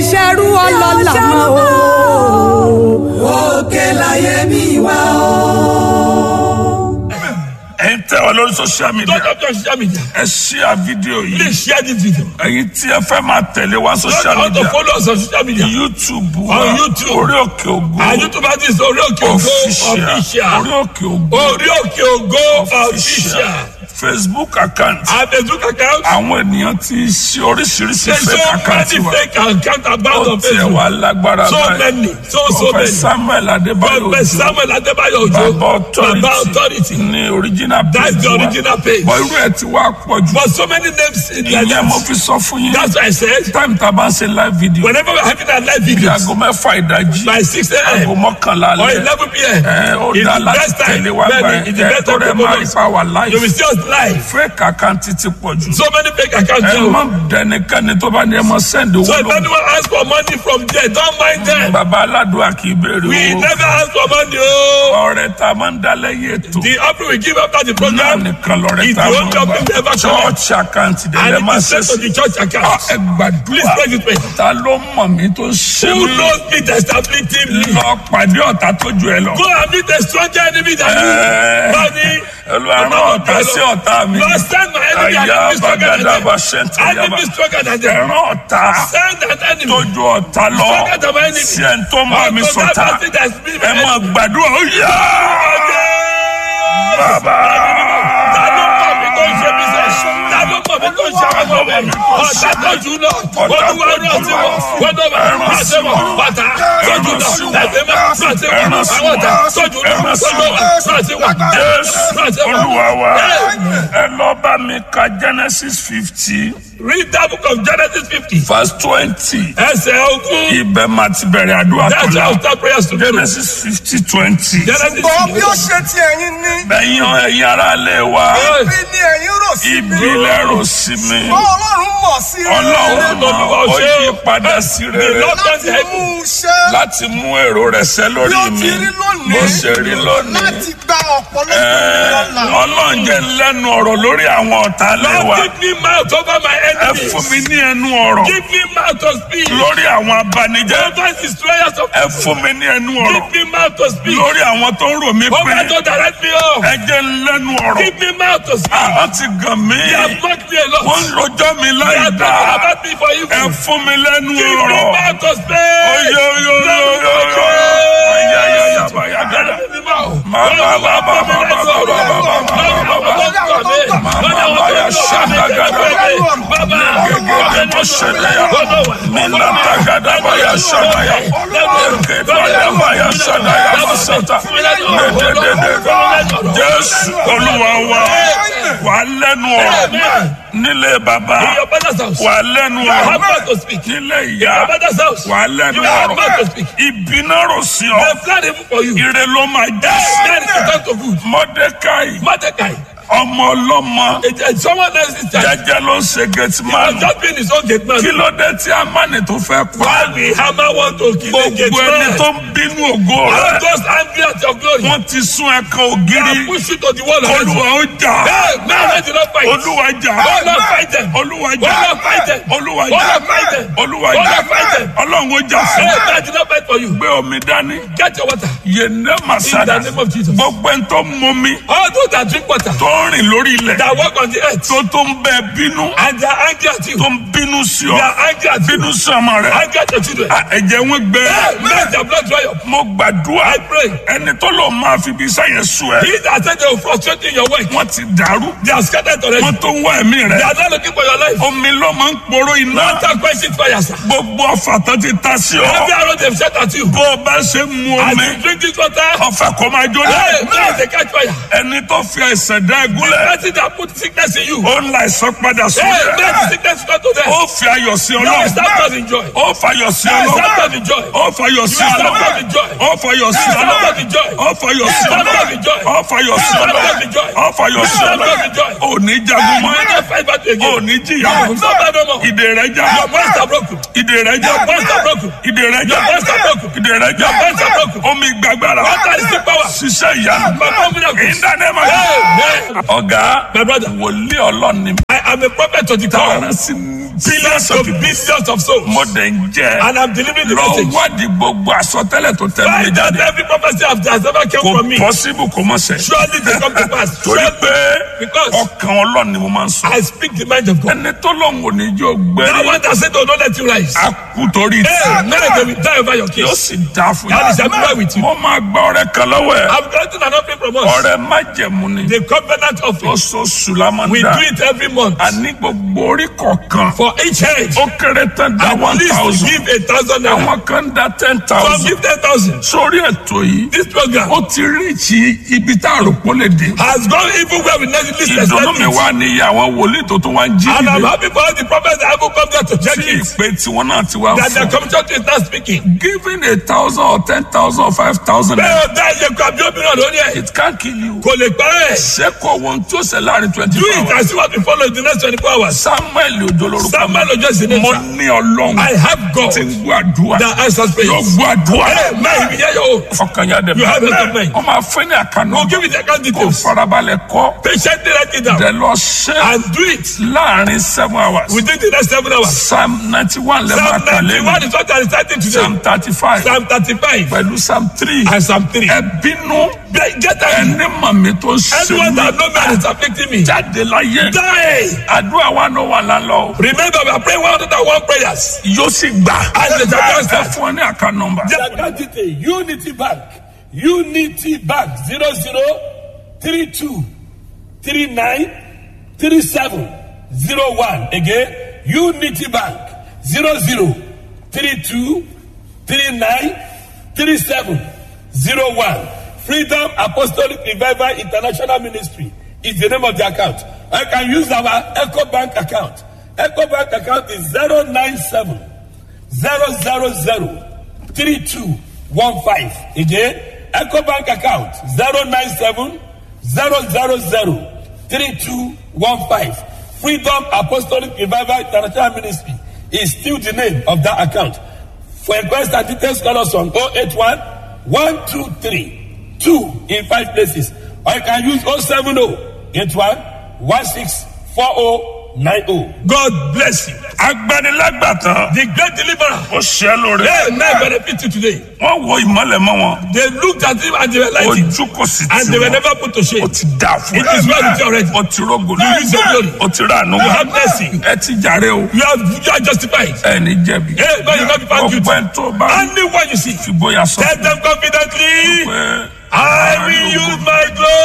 ṣerú ọlọ́lá mọ́ o. òkè láyé mi wá o. ẹ ń tẹ ọ lórí social media Don't have social media. ẹ share fídíò yìí Please share this video. ẹ̀yin tí ẹ fẹ́ máa tẹ̀lé wa Don't social want to media follow us on social media. youtube wa On YouTube. orí òkè ògo And YouTube artist Orí Òkè Ògo official orí official. òkè ògo Orí Òkè Ògo official. facebook account Our Facebook account. àwọn ènìyàn ti ṣe oríṣiríṣi There's fake so account many wa fake accounts ó about on tiẹ̀ Facebook. wá lágbára So many. So so Prophet many. samuel adébáyò Prophet ojo Samuel Adébáyọ̀ Òjó. bàbá authority Baba authority. ní original That's page the wa original page. bọ̀ irú ẹ̀ ti wá pọ̀ jù But so many names in their ìyẹn mo names. fi sọ fún yín That's why I said. time tá a bá ń ṣe live video Whenever we're having our live bí videos aago mẹ́fà ìdájí by 6 aago a.m. mọ́kànlá or alẹ́ 11 p.m. ẹ ó It's dá the láti best time. tẹ̀lé wa gbà Bẹ́ẹ̀ni, it's the ẹ best tó time rẹ̀ to máa follow rí us. pa wà You will live see us live. fake account ti pọ̀ jù So many fake accounts ẹ now. má dẹnikẹ́ni tó bá ní ẹ mọ send owó So if lọ anyone asks for money from there, don't mind them. bàbá aládùúgbò kì í béèrè We owó never ask for money. Oh. ọrẹ tá a máa ń dá lẹ́yìn ètò The offering we give after the náà program nìkan lọrẹ is tá the a only máa offering we gbà ever collect. church account And dẹ̀ lẹ́ it máa is ṣe sent to sí the church Ah, account. ẹ Please gbàdúrà pray this way. ta ló mọ̀ mí tó ṣe Who mí knows me testably? lọ pàdé ọ̀tá tó ju ẹ lọ. Go and meet a stronger enemy than Eh. you. Money. Olúwa rán ọ̀tá sí ọ̀tá mi. Lord, send my enemy and Àyà enemy stronger than bàgàdà them. bá ṣẹ́ntì yaba. Enemy stronger than them. Ẹ̀rán ọ̀tá Send an enemy. tó ju ọ̀tá lọ. Stronger than my enemy. Sí ẹni tó ń bá mi Unto that sọ̀tá. person that's been my Ẹ máa enemy. gbàdúrà ó yá. Bàbá. Ta ló mọ̀ mí tó ń ṣe mí sẹ́? Ta ló mọ̀ mí tó ń ṣe àwọn ọmọ mi? Ọ̀tá tó jù lọ. Olúwa rán sí wọn. Wọ́n náà bá rán sí wọn. Bàtà tó jù lọ. Ẹ̀sẹ̀ máa rán sí wọn. Àwọn ọ̀tá tó jù lọ. Olúwa rán sí wọn. Jésù Rán sí wọn. Olúwa wa. Amen. Ẹ lọ bá mi ka Genesis fifty Read that book of Genesis fifty. verse twenty. Ẹsẹ̀ ogún. Ibẹ̀ máa ti bẹ̀rẹ̀ àdúrà tó That's la. how start prayers to Genesis fifty twenty. Genesis Ṣùgbọ́n bí ó fifty. ṣe ti ẹ̀yin ní, Ẹ̀yin ẹ̀yin ará ilé wa. ibi ni ẹ̀yin rò sí mi. Ibi lẹ́rù sí mi. Ṣùgbọ́n Ọlọ́run mọ̀ sí Ọlọ́run rere mọ̀ ó yí padà sí rere láti mú un ṣe láti mú èrò rẹ̀ ṣẹ bí lórí ó mi ti rí lónìí. bó ṣe rí lónìí. Láti gba ọ̀pọ̀lọpọ̀ Ẹ, ìrọ̀lá. Ọlọ́run jẹ́ lẹ́nu ọ̀rọ̀ lórí àwọn ọ̀tá lé wa. Lord, give me mouth over my Ẹ enemies. fún mi ní ẹnu ọ̀rọ̀ Give me mouth to speak. lórí àwọn abanijẹ́. Over destroyers of Ẹ fún mi ní ẹnu ọ̀rọ̀ Give me mouth to speak. lórí àwọn tó ń rò mí pé Over to direct me off. ẹ jẹ́ lẹ́nu ọ̀rọ̀. Give me mouth to speak. Àwọn ti gàn mí. They have mocked me a lot. Wọ́n ń rojọ́ mi They láì are talking dáa. about me for evil. Ẹ fún mi lẹ́nu Give me ọ̀rọ̀. mouth to speak. Oyo yo yo yo yo. Aya ya ya ba ya gada. Ma ba ba ba ba ba ba ba ba ba ba. Mama ya shaka gada. Gege mo shede ya. Mina ta gada ba ya shada ya. Eke ba ya ba ya shada ya masata. De de de de. Jésù Olúwa wa. Wà lẹ́nu ọ̀rọ̀. Nílé bàbá. In your father's house. Wà lẹ́nu You have ọ̀rọ̀. mouth to speak. In Nílé ìyá. your father's house. Wà lẹ́nu You have mouth to ọ̀rọ̀. speak. Ibi náà rò sí ọ. They plan evil for you. Ire ló máa jẹ́ That is sí. the time to good. Mọ́dékáì Mordecai. ọmọ ọlọ́mọ It- it- Someone else is charged. jẹ́jẹ́ ló ń ṣe He was gẹ́tìmánì. just being his own gate man. Kí ló dé tí Amáni tó fẹ́ pa? Why we hammer want to kill a gate Gbogbo ẹni man? tó ń bínú ògo I'm rẹ̀. just angry at your glory. Wọ́n ti sún ẹ̀kan I ògiri. push you to the wall already. Olúwa ó jà. Hey, man, I do not fight. Olúwa jà. Oh, Lord, fight them. Olúwa Oh, jà. Lord, fight them. Olúwa Oh, jà. Lord, fight them. Olúwa Oh, jà. Lord, fight them. Ọlọ́run ó jà Hey, fún. man, I do not fight for you. Gbé omi dání. Get your water. Yéné Màsádà. In the name of Jesus. Gbogbo ẹni tó mú mi. All those that drink water, Tó ń rìn lórí ilẹ̀. that walk on the earth, Tó tó ń bẹ bínú. and they are angry at you. Tó ń bínú sí They ọ. are angry at you. Bínú sí ọmọ rẹ̀. Angry at your children. À, Ẹ̀jẹ̀ wọn gbẹ. Hey, man, their blood dry up. Mo gbàdúrà. I pray. Ẹni tó lọ máa fi ibi iṣẹ́ yẹn sùn ẹ̀. He that said they will frustrate you in your work, Wọ́n ti dàrú. they are scattered already. Wọ́n tó ń wá ẹ̀mí They rẹ̀. are not looking for your life. Omi ló máa ń poró iná. Water quenches fire, sir. Gbogbo ọfà tó ti ta sí Every ọ. arrow they've shot at you. Bó o bá ṣe ń mu As omi. you drink this water, Ọfà kò máa jóná. hey, man, they catch fire. Ẹni tó fi ẹsẹ̀ dá egúnlẹ̀. Person that put sickness in you. Ó ń la ìsọ padà sórí Hey, man, the ẹ̀. sickness come to them. Ó fi ayọ̀ sí Now ọlọ́run. start having joy. Ó fayọ̀ sí Now start ọlọ́run. having joy. Ó fayọ̀ sí Now start ọlọ́run. having joy. Ó fayọ̀ sí Start ọlọ́run. having joy. Ó fayọ̀ sí Start ọlọ́run. having joy. Ó fayọ̀ sí Start ọlọ́run. having joy. Ó fayọ̀ sí Start ọlọ́run. having joy. Ò ní jagun You mọ́. will not fight battle again. Ò ní jìyà. You will suffer no more. Ìdè rẹ̀ já. Your bonds are broken. Ìdè rẹ̀ já. Your bonds are broken. Ìdè rẹ̀ já. Your bonds are broken. Ìdè rẹ̀ já. Your bonds are broken. Omi gbàgbára. Water is the power. Ṣiṣẹ́ ìyanu. Perform miracles. In the name of Amen. Ọ̀gá My brother, wòlíì ọlọ́ni I am a prophet to the tower. tọ́ra sí billions of to people billions of souls. mo dẹ̀ ń jẹ́ And I'm delivering the lọ message. wádìí gbogbo àsọtẹ́lẹ̀ tó tẹ̀lé mi Find out jáde every prophecy of has ever came kò from me. possible kò mọ̀ sẹ́ Surely they come to pass. torí Surely. pé Because ọkàn ọlọ́run ni mo máa ń sọ I speak the mind of God. ẹni tó lóun ò ní jẹ́ That ògbẹ́rì one that said, oh, don't let you rise. a kú torí Hey, tí now they will die over your yóò case. sì dá fún God is everywhere with you. mo máa gba ọ̀rẹ́ kan lọ́wọ́ ẹ̀ I'm granting an offering from us. ọ̀rẹ́ májẹ̀mú ni The covenant offering. oṣooṣù la máa ń We dá do it every month. àní gbogbo orí kọ̀ọ̀kan For each head. ó kéré tán dá At one least thousand give a thousand naira. àwọn kan dá ten Some thousand give ten thousand. sórí ètò yìí This program ó ti ríìchì ibi tá a rò pé ó lè dé has gone even where we never least ìdùnnú expect mi it. wá ní iye àwọn wòlíì tó tún wá ń jí And I'm dìde happy for all the prophets that have come there to check tí it. ìpè tiwọn náà ti wá That the fún commission is not speaking. giving a thousand or ten thousand or five thousand Bẹ́ẹ̀ o dá iye kan bí obìnrin lórí ẹ̀. it can kill you Kò lè parẹ́. ṣé kò wọ́n tó ṣe láàrin twenty Do four it hours and see what we follow in the next twenty four hours. samuel ojo lorúkọ Samuel Ojo is the name. mo sir. ní ọlọ́run I have God tí ń gbọ́ àdúrà that answers yóò prayers. gbọ́ àdúrà Amen. If you hear your own, ọkàn yà dẹ̀ You have it of mine. wọ́n máa fẹ́ ní àkànnà we'll give you the account kò details. farabalẹ̀ kọ́ Patiently write it down dẹ̀ lọ ṣe and do it láàrin seven hours within the next seven hours. psalm ninety one lẹ́ẹ̀ máa Psalm kà ninety one lẹ́nu is what I reciting today. psalm thirty five Psalm thirty-five pẹ̀lú psalm three and Psalm three. ẹ bínú Get out. ẹni màmí tó ń ṣe Anyone mí that no man is afflicting me. jáde láyé Die. àdúrà wa náà wà lálọ́ Remember, we are praying one hundred and one prayers. yóò sì gbà And the church ẹ fún ọ ní àká nọmba Identity Unity Bank Unity Bank zero zero three two three nine three seven zero one again Unity Bank zero zero three two three nine three seven zero one Freedom Apostolic Revival International Ministry is the name of the account. I can use our Echo Bank account. Echo Bank account is zero nine seven zero zero zero three two one five again eco bank account zero nine seven zero zero zero three two one five freedom apostolic revival international ministry is still the name of that account for inquest and details call us on oh eight one one two three two in five places or you can use oh seven oh eight one one six four oh nine oh. God bless you. agbanilágbàtàn The great deliverer. ó ṣe é lóore Hey, may benefit you today. wọ́n wo ìmọ̀lẹ̀ mọ́ wọn They looked at him and they were like, ojú kò sì and tì they were wọ́n never put to shame. ó ti dà fún It is well with you already. ó ti rógò You use your glory. ó ti rà ànú You have mercy. ẹ ti jàre o You are, you are justified. ẹ ní jẹ̀bi Hey, no, you not be found guilty. ọgbẹ́ tó bá Anyone you see, fìgboyà sọ tell them confidently, pé I will use my glory.